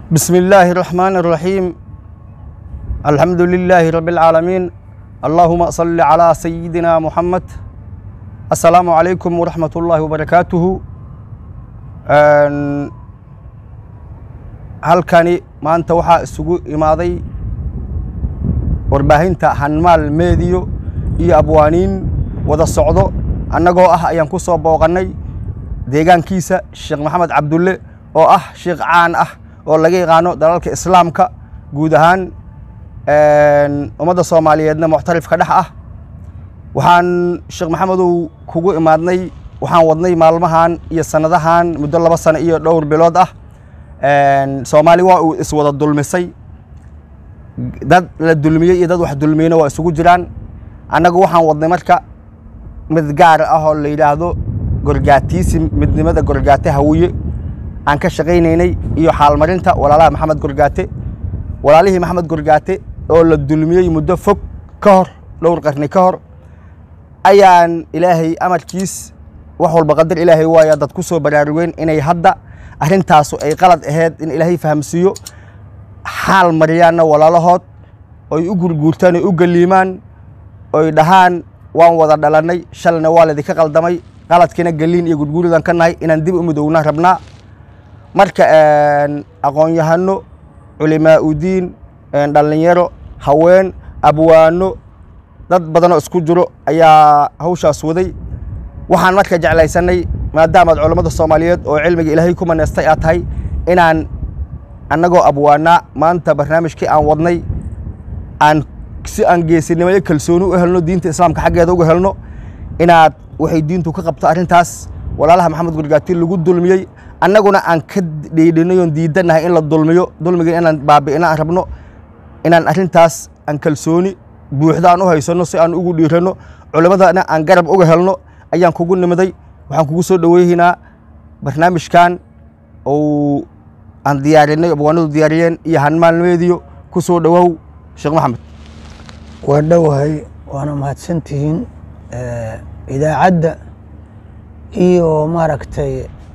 بسم الله الرحمن الرحيم الحمد لله رب العالمين اللهم صل على سيدنا محمد السلام عليكم ورحمة الله وبركاته Een, halkani maanta waxaa isugu imaaday warbaahinta hanmaal meediyo iyo abwaaniin wada socdo annagoo ah ayaan ku soo booqannay deegaankiisa sheekh maxamed cabdulle oo ah sheekh caan ah oo laga yaqaano dalalka islaamka guud ahaan ummadda soomaaliyeedna muctarifka dhex ah waxaan sheekh maxamedow kugu imaadnay waxaan wadnay maalmahan iyo sanadahan muddo laba sano iyo dhowr bilood ah soomaali waa uu iswada dulmisay dad la dulmiyey iyo dad wax dulmiyeyna waa isugu jiraan annagu waxaan wadnay marka mid gaar ah oo la yidhaahdo gorgaatiisi midnimada gorgaate hawiye aan ka shaqaynaynay iyo xaalmarinta walaalaha maxamed gorgaate walaalihii maxamed gorgaate oo la dulmiyey muddo fog ka hor dhowr qarni ka hor ayaan ilaahay amarkiis wax walba qadar ilaahay waaya dad ku soo baraarugeen inay hadda arrintaasu ay qalad ahayd in ilaahay fahamsiiyo xaal mariyaanna walaalahood oy u gurguurtaan oy u galiimaan oy dhahaan waan wada dhalannay shalna waa laydinka qaldamay qaladkiina galiin iyo gurguuridan ka nahay inaan dib u midowna rabnaa marka aqoon-yahano culimaa udiin dhallinyaro haween abwaano dad badanoo isku jiro ayaa hawshaas waday waxaan marka jeclaysanay maadaamaad culammada soomaaliyeed oo cilmiga ilaahay ku maneestay aad tahay inaan annagoo abwaanaa maanta barnaamijkii aan wadnay aan si aan geesinimo iyo kalsooni u helno diinta islaamka xaggeeda uga helno inaad waxay diintu ka qabto arrintaas walaalaha maxamed gurgaati lagu dulmiyey annaguna aan ka dhiidhinayoon diidanahay in la dulmiyo dulmiga inaan baabi'ina aan rabno inaan arrintaas aan kalsooni buuxda aan u haysanno si aan ugu dhiiranno culimmadana aan garab uga helno ayaan kugu nimiday waxaan kugu soo dhoweynaynaa barnaamijkan ou aan diyaarinay abwaanadu diyaariyeen iyo hanmaalmeediyo ku soo dhowow sheekh maxamed waa dhowahay waana mahadsantihiin idaacadda iyo maaragtay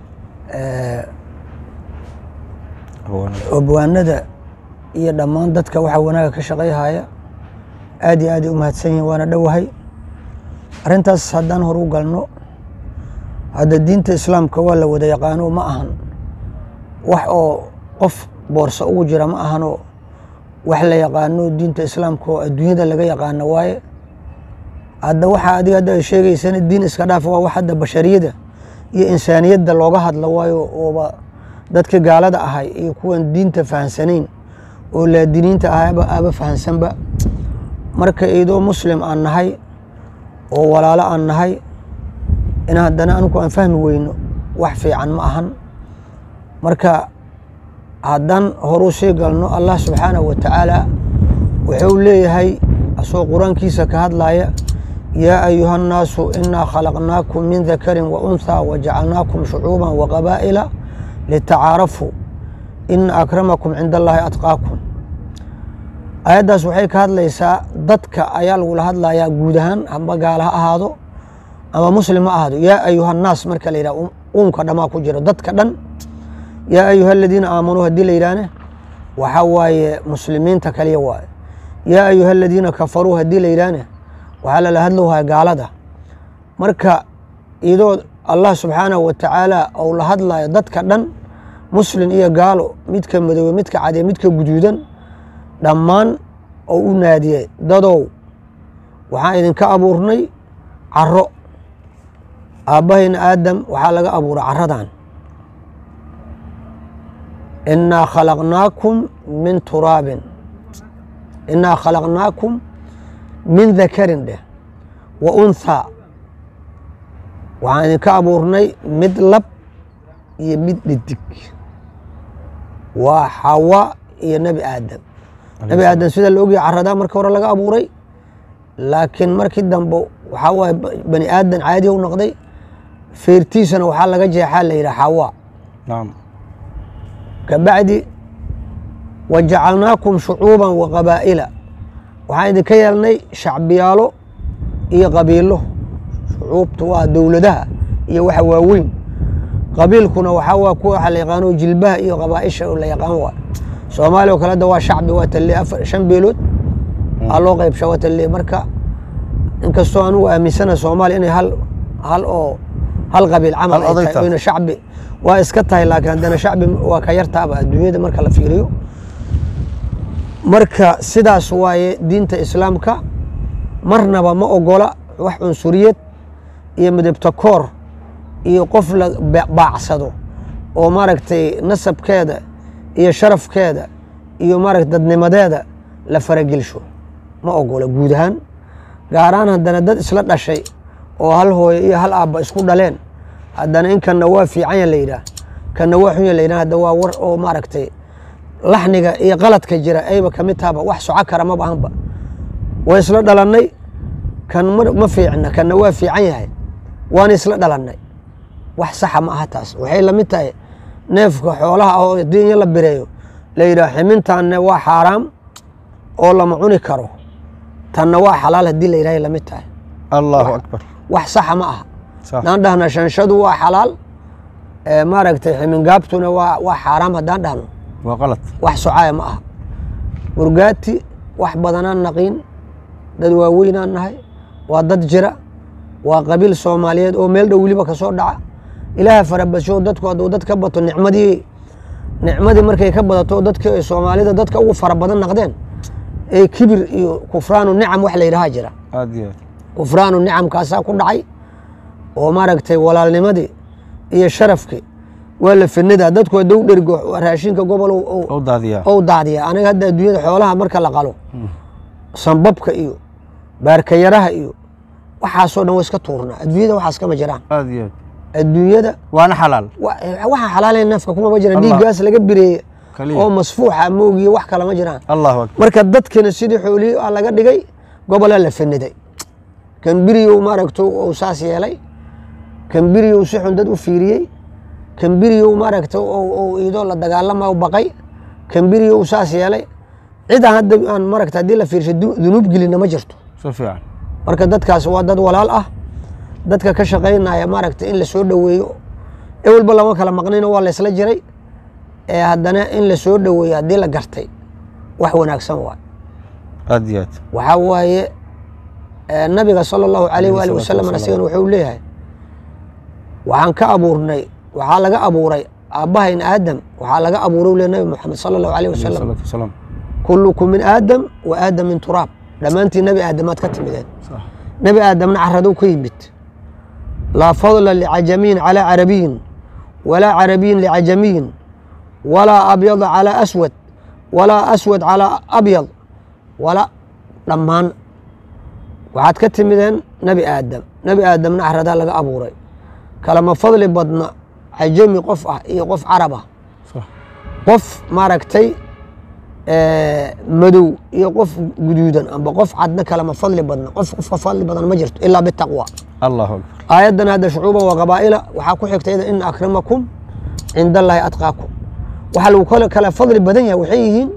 abwaanada iyo dhammaan dadka waxa wanaaga ka shaqayhaya aad iyo aad ay u mahadsan yihiin waana dhowahay arrintaas haddaan hor u galno hadda diinta islaamka waa la wada yaqaano ma ahan wax oo qof boorso ugu jira ma ahanoo wax la yaqaano diinta islaamka oo adduunyada laga yaqaano waaye hadda waxa adiga hadda ay sheegaysana diin iska dhaaf waa wax hadda bashariyada iyo insaaniyadda looga hadla waayo ooba dadka gaalada ahay iyo kuwan diinta fahansanayn oo laadiniinta ahayba aaba fahansanba marka idoo muslim aan nahay oo walaalo aan nahay in haddana anigu aan fahmi weyno wax fiican ma ahan marka haddaan horu sii galno allah subxaanahu wa tacaala wuxuu leeyahay asagoo qur-aankiisa ka hadlaya yaa ayuha nnaasu inaa khalaqnaakum min dakarin wa unthaa wajacalnaakum shucuuban wa qabaa'ila litacaarafuu ina akramakum cinda allaahi atqaakum ayaddaas waxay ka hadlaysaa dadka ayaa lagula hadlayaa guud ahaan amba gaala ha ahaado ama muslim ha ahaado yaa ayuha nnaas marka la yidhah uunka dhamaa ku jiro dadka dhan yaa ayuha aladiina aamanuu haddii la yidhaahne waxaa waaye muslimiinta kaliya waaye yaa ayuha aladiina kafaruu haddii la yidhaahne waxaa lala hadlowhaya gaalada marka idoo allah subxaanahu wa tacaala ou la hadlayo dadka dhan muslin iyo gaalo midka madoobe midka cadee midka guduudan dhammaan oo u naadiyey dadow waxaan idinka abuurnay caro aabbahayna aadam waxaa laga abuuray caradan inaa khalaqnaakum min turaabin inaa khalaqnaakum min dakarin dheh wa unthaa waxaan idinka abuurnay mid lab iyo mid dhidig waa xawa iyo nebi aadam nebi aadam sida la ogyahay caradaa marka hore laga abuuray laakiin markii dambe waxaa waaye bani aadan caadi u noqday feertiisana waxaa laga jeexaa la yidhah xawa kabacdi wajacalnaakum shucuuban wa qabaa'ila waxaan idinka yeelnay shacbiyaalo iyo qabiilo shucuubtu waa dowladaha iyo waxa waaweyn qabiilkuna waxaa waa kuwa waxa la yaqaano jilbaha iyo qabaaisha oo la yaqaan waa soomaaliya oo kale hadda waa shacbi waa talle afar shan beelood aa loo qaybsha waa talle marka inkastoo anugu aaminsana soomaaliya inay hal hal oo hal qabiil camal Hal ay oday tahay tahay. oyna shacbi waa iska tahay laakiin haddana shacbi waa ka yartaaba adduunyada marka la fiiriyo marka sidaas waaye diinta islaamka marnaba ma ogola wax cunsuriyad iyo midabta koor iyo qof la ba- baacsado oo maaragtay nasabkeeda iyo sharafkeeda iyo maaragtay dadnimadeeda la faragelsho ma ogola guud ahaan gaaraan haddana dad isla dhashay oo hal hooyo iyo hal aabba isku dhaleen haddana in kanna waa fiicanya la yidhaah kanna waa xunya la yidhaah hadda waa war oo maaragtay laxniga iyo qaladka jira ayba ka mid tahaba wax soco kara ma bahanba waa isla dhalannay kan ma ma fiicna kanna waa fiican yahay waana isla dhalannay wax saxa ma aha taas waxay la mid tahay neefka xoolaha ah oo diinya la bireeyo la yidhaah ximintaanne waa xaaraam oo lama cuni karo tanna waa xalaal haddii la yidhahay la mid tahay allahu akbar wax saxa ma aha sax haddaan dhahna shanshadu waa xalaal ee maaragtay ximingaabtuna waa waa xaaraam haddaan dhahno waa qalad wax socaya ma aha murgaati wax badanaan naqiin dad waaweynaan nahay waa dad jira waa qabiil soomaaliyeed oo meel dhow weliba ka soo dhaca ilaaha farabasho dadku hadduu dad ka bato nicmadii nicmadii markay ka badato dadka ay soomaalida dadka ugu fara badan naqdeen ee kibir iyo kufraanu nicam wax la yidhaha jira aad iyo aad kufraanu nicamkaasaa ku dhacay oo maaragtay walaalnimadii iyo sharafkii waa la finidaa dadku hadduu dhergo raashinka gobol u daadiyaa ou daadiya aniga hadda adduunyada xoolaha marka la qalo sambabka iyo baarkayaraha iyo waxaasoo dhan waa iska tuurnaa adduunyada waxaas kama jiraan aad iyo aad adduunyada waana xalaal wa- waxaa xalaalaya neefka kuma ma jiraan Allah. dhiiggaas laga bireeye Kaliya. oo masfuuxa moogiye wax kale ma jiraan allahu akbar marka dadkina sidii xoolihii aa laga dhigay gobolaa la faniday kan biriyow maaragto uu saas yeelay kan biriyow si xun dad u fiiriyey kan biriyow maaragta uu iidoo la dagaalama u baqay kan biriyow saas yeelay cid aan hadda aan maaragta haddii la fiirsho du- dunuub gelina ma jirto si fiican marka dadkaas waa dad walaal ah dadka ka shaqaynaya maaragta in la soo dhoweeyo ewelba lama kala maqnino waa la isla jiray ee haddana in la soo dhoweeyo haddii la gartay wax wanaagsan waa aad iyo aad waxaa waaye eh, nabiga sala allahu alayh waali salaatu wasalam wasalaam. asigana wuxuu leeyahay waxaan ka abuurnay waxaa laga abuuray aabbahayn aadam waxaa laga abuuray le nabi moxamed sala allahu alayh alayhi wasalam salaatu wasalaam kullukum min aadam wa aadam min turaab dhammaantiin nabi aadamaad ka timideen sax nabi aadamna caradow ka yimid laa fadla licajamiyin calaa carabiyin walaa carabiyin licajamiyin walaa abyada calaa aswad walaa aswad calaa abyad wala dhammaan waxaad ka timideen nebi aadam nebi aadamna caradaa laga abuuray kalama fadli badna cajami qof ah iyo qof carab ah sax qof maaragtay eh, madow iyo qof guduudan amba qof cadna kalama fadli badna qof qofka fadli badan ma jirto ilaa bitaqwa allahu akbar aayaddan hadda shucuuban waa qabaa'ila waxaa ku xigta ida ina akramakum cinda allaahi atqaakum waxaa lagu kale kala fadli badan yahay waxay yihiin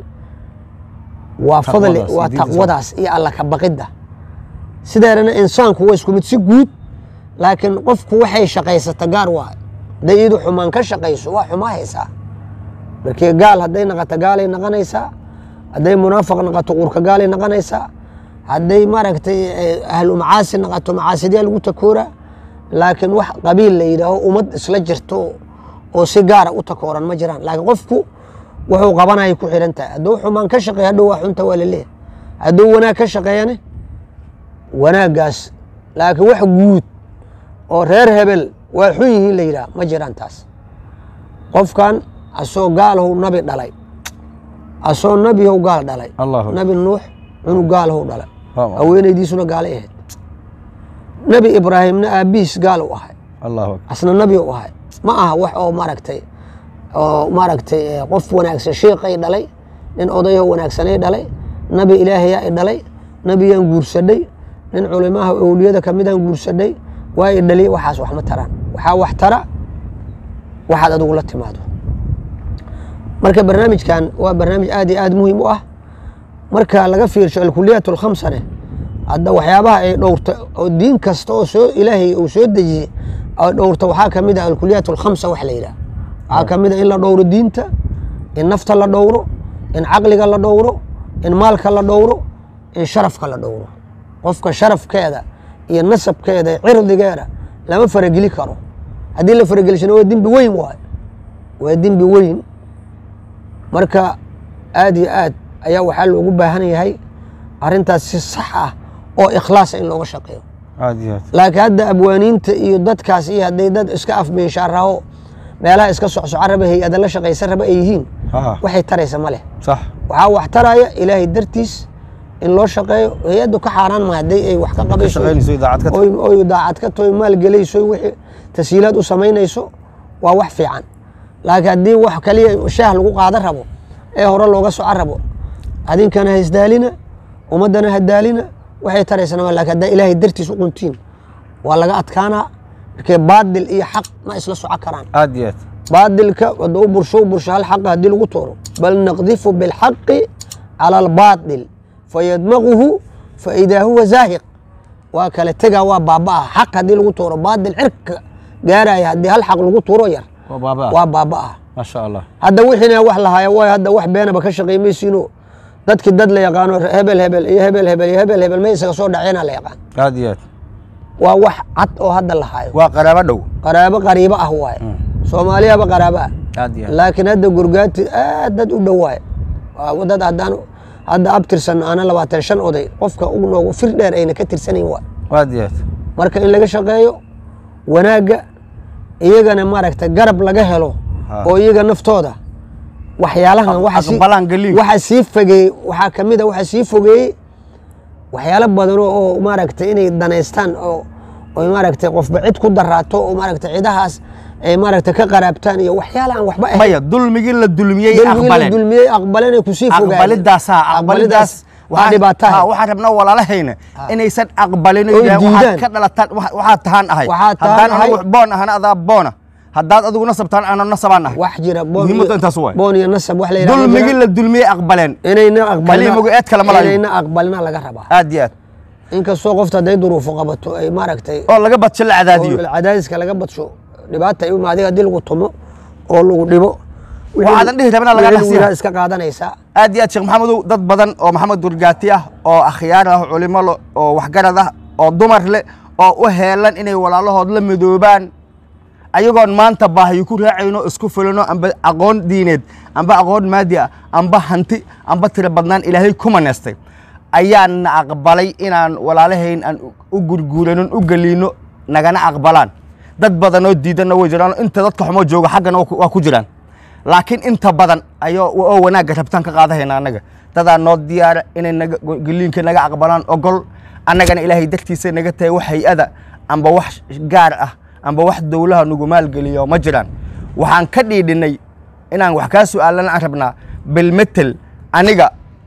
waa fadli Taqwadaas, waa diinta taqwadaas iyo alla ka baqidda sideedana insaanku waa isku mid si guud laakiin qofku waxay shaqaysata gaar waa hadday iyadu xumaan ka shaqayso waa xumaa haysaa markii gaal hadday naqato gaalay naqanaysaa hadday munaafiq naqato qurka gaalay naqanaysaa hadday maaragtay eh, ahlu macaasi naqato macaasidiyaa lagu takoora laakiin wax qabiil la yidhaaho ummad isla jirto oo si gaara u takooran ma jiraan laakiin qofku wuxuu qabanaya ku xihan tahay hadduu xumaan ka shaqeeya hadhow waa xunta waa laleeyahay hadduu wanaag ka shaqeeyane wanaaggaas laakiin wax guud oo reer hebel waa xun yihiin la yidhaah ma jiraan taas qofkan asoo gaalhow nabi dhalay asoo nabihow gaal dhalay allahu akbar nabi nuux cunug gaalhow dhalay Waaw. haweenaydiisuna gaalay ahayd nebi ibraahimna aabbihiis gaal u ahay allahu akbar asna nabi u ahay ma aha wax oo maaragtay oo maaragtay eh, qof wanaagsan sheekay dhalay nin odayo wanaagsanay dhalay nabi ilaahayaa i dhalay nabiyaan guursadhay nin culimaha owliyada kamidaan guursadhay waa i dhaliy waxaas wax ma taraan waxaa wax tara waxaad adigu la timaado marka barnaamijkan waa barnaamij aad iyo aad muhiim u ah marka laga fiirsho alkuliyaat alkhamsane hadda waxyaabaha ay dhowrta oo diin kasta oo soo ilaahay uu soo dejiyey oo dhowrta waxaa ka mid ah alkuliyaat alkhamsa wax la yidhaha waxaa ka mid ah in la dhowro diinta in nafta la dhowro in caqliga la dhowro in maalka la dhowro in sharafka la dhowro qofka sharafkeeda iyo nasabkeeda iyo cirdigeeda lama farageli karo haddii la faragelishana waa dembi weyn waayo waa dembi weyn marka aad iyo aad ayaa waxaa loogu baahan yahay arrintaas si sax ah oo ikhlaasa in looga shaqeeyo aad iyo aad laakiin hadda abwaaniinta iyo dadkaas iyo hadday dad iska afbeenshaaraho meelaha iska socsoco raba hay-ada la shaqaysan raba ay yihiin Ah. waxay taraysa ma leh sax waxaa wax taraya ilaahay dartiis in loo shaqeeyo hay-addu ka xaaraan ma hadday ay wax ka ka qabayso shaqaynayso idaacad ka oy oy daacad ka toy maal gelayso wixii tashiilaad u samaynayso waa wax fiican laakiin haddii wax kaliya shaah lagu qaadan rabo ee hore looga soco rabo adinkana ha isdaalina ummaddana ha daalina waxay taraysana ma laakiin haddaa ilaahay dartiis u quntiin waa laga adkaanaa markee baadil iyo xaq ma isla soco karaan aad iyo aad baadilka hadduu u bursho u bursho hal xaqa haddii lagu tuuro bal naqdifu bilxaqi cala albaatil fayadmaguhu faidaa huwa zaahiq waa kale tegaa waa baaba'ah xaq haddii lagu tuuro baadil cirka gaaraya haddii hal xaq lagu tuuro yar waa baaba waa baaba'ah maasha allah hadda wixiina wax lahaaya waay hadda wax beenaba ka shaqaymaysiino dadkii dad la yaqaano hebel hebel iyo hebel hebel iyo hebel hebel ma isaga soo dhaceena la yaqaan aad iyo aad waa wax cad oo hadda lahaayo waa qaraabo dhow qaraabo qariibo ah waaye soomaaliyaba qaraabo ah aad iyo aad laakiin hadda gurgaati aad dad u dhowaaye waa dad haddaan hadda abtirsan aana labaatan shan oday qofka u noogu fir dheer ayna ka tirsanayn waay aad iyo aad marka in laga shaqeeyo wanaagga iyagana maaragta garab laga helo Ha. oo iyaga naftooda waxyaalahan Aq- waxa sii- aqbalaan geliin. waxa sii fogeeyey waxaa ka mid a waxa sii fogeeyey waxyaalo badan oo- oo maaragta inay danaystaan oo oo maaragta qofba cid ku daraato oo maaragta cidahaas ay maaragta ka qaraabtaan iyo waxyaala aan waxba ahayn maya dulmigii la dulmiyey Dulmigii la aqbaleen dulmiyey aqbaleen ay kusii fogaadeen aqbalidaasaa aqbalidaas waa dhibaataa ha, waxaan rabnaa walaalahayna inaysan aqbalin oo Oy yidhahdeen waxaad diidaan. ka dhalataan wax- waxaad tahaan ahay Waxaad tahaan haddaan ahay. anigu boon ahana adaa boona haddaad adigu nasabtaan ana nasabaan ahay wax jira boon Muhiimadda iyo- intaas waay. boon iyo nasab wax la yidhahdo dulmigii jira. la dulmiyey aqbaleen inayna aqbalina Kaliya magaceed kale ma lahayo. inayna aqbalina laga rabaa aad iyo aad inkastoo qofta hadday duruufo qabato ay maaragtay oo laga badsho la cadaadiyo oo cadaadiska laga badsho dhibaata ay u imaadiga haddii lagu tumo oo lagu dhibo Waxaadan dhihi rabin laga wixii dhaqsiyaa. wiilaa iska qaadanaysaa aad iyo aad sheekh maxamedow dad badan oo maxamed durgaati ah oo akhyaar ah culimo le oo waxgarad ah oo dumar leh oo u heelan inay walaalahood la midoobaan ayagoon maanta baahiyo ku raacayno isku fulino amba aqoon diineed amba aqoon maadi ah amba hanti amba tiro badnaan ilaahay ku maneystay ayaana aqbalay inaan walaalahayn aan u gurguuranon u geliino nagana aqbalaan dad badan oo diidanna way jiraan inta dadka xumo jooga xaggana waa ku- waa ku jiraan laakiin inta badan ayoo oo wanaagga rabtaan ka qaadahayna annaga dadaa noo diyaara inay naga geliinka naga aqbalaan ogol annagana ilaahay dartiisa naga tahay wax hay-ada amba wax gaar ah amba wax dowlaha nagu maalgeliyo ma jiraan waxaan ka dhiidhinay inaan wax kaa su'aalana aan rabnaa bilmetel aniga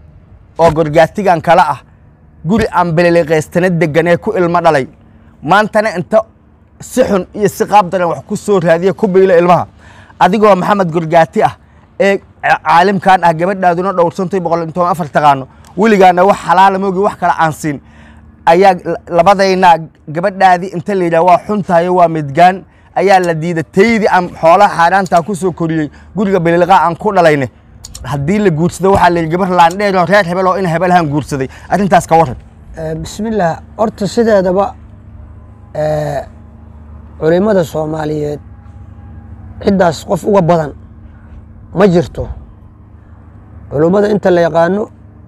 oo gorgaatigan kala ah guri aan beleliqaystana degan ee ku ilmo dhalay maantana inta si xun iyo si qaab daran wax ku soo raadiya ku biilo ilmaha adigoo maxamed gorgaati ah ee ca- caalimkan ah gabadhaaduna dhowrsantay boqol iyo toban afar taqaano weligaana wax xalaala moogi wax kale aan siin ayaa la- labadayna gabadhaadii inta la yidhaha waa xuntahayo waa midgaan ayaa la diiday taydii aan xoolaha xaaraantaa ku soo koriyey guriga beliliqa aan ku dhalayne haddii la guursado waxaa la yidhi gabar laandheer oo reer hebel oo in hebelahan guursaday arrintaas ka warran Eh, bismillaah horta sideedaba eh, culimada soomaaliyeed ciddaas qof uga badan ma jirto culimmada inta la yaqaano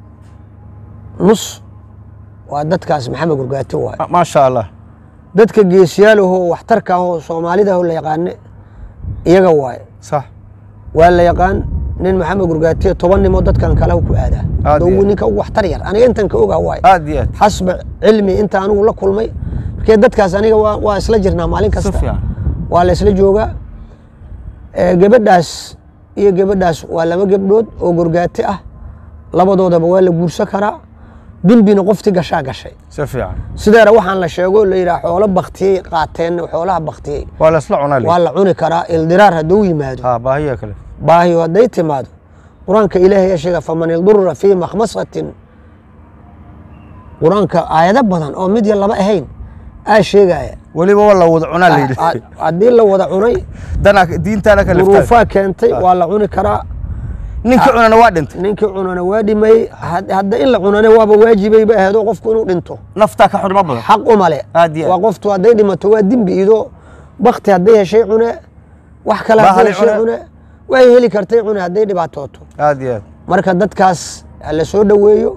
nus waa dadkaas maxamed gurgaati waay Ma- maasha allah dadka geesiyaalahoo waxtarka ahoo soomaalidahoo la yaqaane iyaga waaye sax waa la yaqaan nin maxamed gurgaatiye toban nimoo dadkan kale ku aadaa Aad iyo Dowgu aad. ninka ugu waxtar yar aniga intan ka ogaa waaye aad iyo aad xasba cilmi inta anigu la kulmay markee dadkaas aniga waa, waa isla jirnaa maalin si kasta fiican waa la isla joogaa Eh, gabadhaas iyo gabadhaas waa laba gabdhood oo gorgaati ah labadoodaba waa la guursan karaa dembina qofti gashaa gashay si fiican sideera waxaan la sheego la yidhaha xoolo baktiyey qaateen xoolaha baktiyey waa la isla cunaa waa la cuni karaa ildiraar hadduu yimaado ha baahiya kale baahiyo hadday timaado qur-aanka ilaahay yaa sheega faman ildurra fii makhmasatin qur-aanka aayado badan oo mid ya laba ahayn aa sheegaya weliba waa la wada cunaa la yidhi Ha- haddii la wada cunay dana diintaana ka liftaa duruufaa keentay waa la cuni karaa ninka cunana waa dhintay ninkii cunana waa dhimayey had- hadda in la cunana waaba waajibayba aheedo qofku inuu dhinto naftaa ka xurmo badan xaq uma le Aad iyo aad. waa qoftu hadday dhimato waa dembi ido bakti hadday heshay cune wax kale Bahali hadday heshay cune. cune way heli kartay cune hadday dhibaatooto aad iyo aad marka dadkaas ha la soo dhoweeyo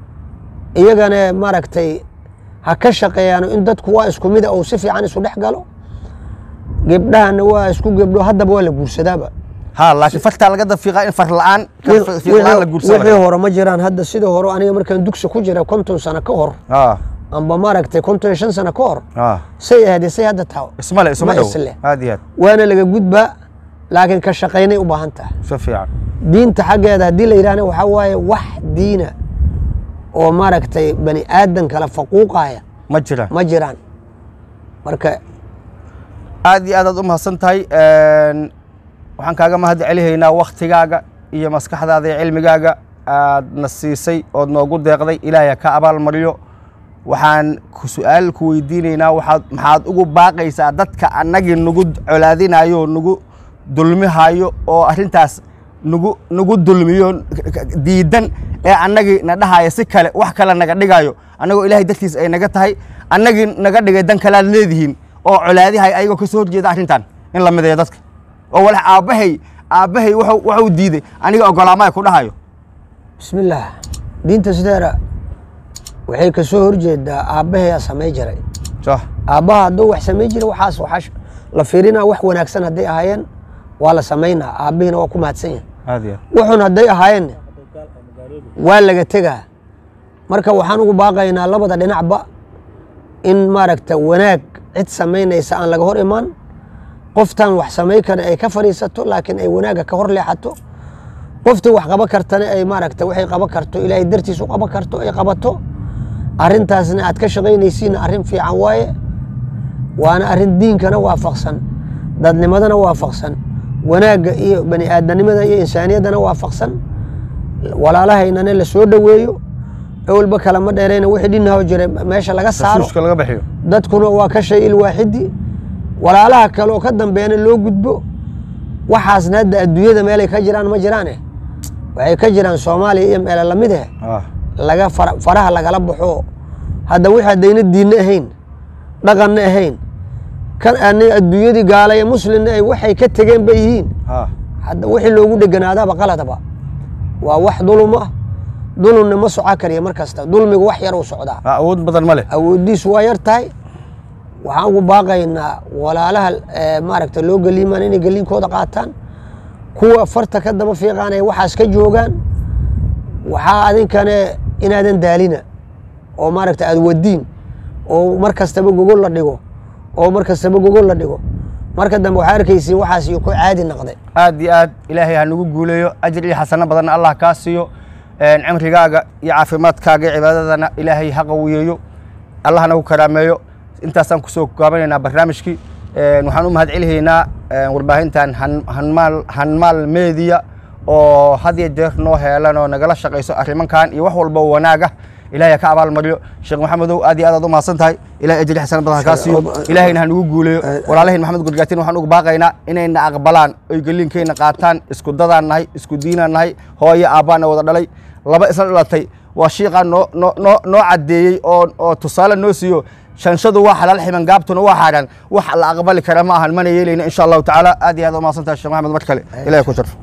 iyagana maaragtay ha ka shaqeeyaano in dadku waa isku mida uu si fiican isu dhex galo gebdhahana waa isku gebdho haddaba waa la guursadaaba ha laakiin fartaa laga dafiiqaa in far la-aan ka Wixii- fiiq la-aan la wixii guursanayo hore ma jiraan hadda sidii hore aniga markaan dugsi ku jira konton sano ka hor ha amba maaragtay konton iyo shan sano ka hor ha say ahayd say hadda taho ismale isma Ma dhow isle. aad iyo aad waana laga gudbaa laakiin ka shaqaynay u baahan tahay si fiican diinta xaggeeda haddii la yidhahna waxaa waaye wax diina oo maaragtay bani aadan kala faquuqaya ma jiraan ma jiraan marka aad iyo aad aad u mahadsan tahay Een, waxaan kaaga mahad celihaynaa waktigaaga iyo maskaxdaada iyo cilmigaaga aad na siisay ood noogu deeqday ilaahay ka abaal mariyo waxaan ku su-aal ku weydiinaynaa waxaad maxaad ugu baaqaysaa dadka annagii nagu colaadinayo nagu dulmihayo oo arrintaas nagu nagu dulmiyo diidan ee annagii na dhahaya si kale wax kale naga dhigayo annagoo ilaahay dartiis ay naga tahay annagii naga dhigay dan kalaad leedihiin oo colaadihay ayagoo ka soo horjeeda arrintan in la mideeyo dadka oo walax aabbahay aabbahay wuxuu wuxuu diiday aniga ogolaamaya ku dhahayo bismillaah diinta sideera waxay ka soo horjeedaa aabbaheyaa samay jiray sah aabbaha hadduu wax samay jiray waxaas waxaa la fiirinaa wax wanaagsan hadday ahaayeen waa la samaynaa aabbihiina waa ku mahadsan yahay aad iyo wuxun hadday ahaayeen waa laga tegaa marka waxaan ugu baaqaynaa labada dhinacba in maaragta wanaag cid samaynaysa aan laga hor imaan qoftan wax samay kara ay ka fadhiisato laakiin ay wanaagga ka hor leexato qoftii wax qaban kartana ay maaragta waxay qaban karto ilaahay dartiis u qaban karto ay qabato arrintaasna aad ka shaqaynaysiinna arrin fiican waaye waana arrin diinkana waafaqsan dadnimadana waafaqsan wanaagga iyo bani aadanimada iyo insaaniyaddana waafaqsan walaalahaynana la soo dhoweeyo ewalba kalama dheerayna wixii dhinaho jira meesha laga saaro tasuuska laga bixiyo dadkuna waa ka shay ilwaaxidi walaalaha kale oo ka dambeena loo gudbo waxaasna hadda adduunyada meelay ka jiraan ma jiraane waxay ka jiraan soomaaliya iyo meele lamid eh ah laga fara- faraha lagala baxo hadda wixii haddayna diinna ahayn dhaqanna ahayn kan aanay adduunyadii gaala iyo muslimna ay waxay ka tegeen bay yihiin ah hadda wixii loogu dheganaadaba qaladaba waa wax dulum ah dulumna ma soco kariya mar kasta dulmigu wax yar uu socdaa ah, awood badan ma leh awooddiisu waa yar tahay waxaan ugu baaqaynaa walaalaha eh, maaragta loo geliimaan inay geliinkooda qaataan kuwa farta ka daba fiiqaan ay waxaas ka joogaan waxaa adinkane inaadan daalina oo maaragta aad wadiin oo mar kastaba gogol la dhigo oo mar kastaba gogol la dhigo marka dambe waxaa arkaysiin waxaas iyo ku caadi noqday aad iyo aad ilaahay ha nagu guuleeyo ajir iyo xasano badanna allah kaa siiyo Een, cimrigaaga iyo caafimaadkaaga iyo cibaadadana ilaahay ha qawiyeeyo allah nagu karaameeyo intaasaan kusoo gaabanaynaa barnaamijkii Een, waxaan u mahad celihaynaa een, warbaahintan Han- hanmaal hanmaal media oo had iyo jeer noo heelan oo nagala shaqayso arrimankan iyo wax walba oo wanaaga ilaahay ha ka abaal mariyo sheekh maxamedow aad iyo aad aad u mahadsan tahay ilaahay ajri xasano badan ha kaa siiyo ilaahayna ha nagu guuleeyo walaalahayn maxamed gurgaatin waxaan ugu baaqaynaa inayna aqbalaan oy geliinkayna qaataan isku dadaan nahay isku diinaan nahay hooyo aabbaana wada dhalay laba isla dhalatay waa shiiqaa noo noo noo noo caddeeyey oo oo tusaale noo siiyo shanshadu waa xalaal ximan gaabtuna waa xaaraan wax la aqbali kara ma ahan mana yeelayna insha allahu tacaala aad iyo aad u mahadsan tahay sheekh maxamed mar kale ilahay ku jarfo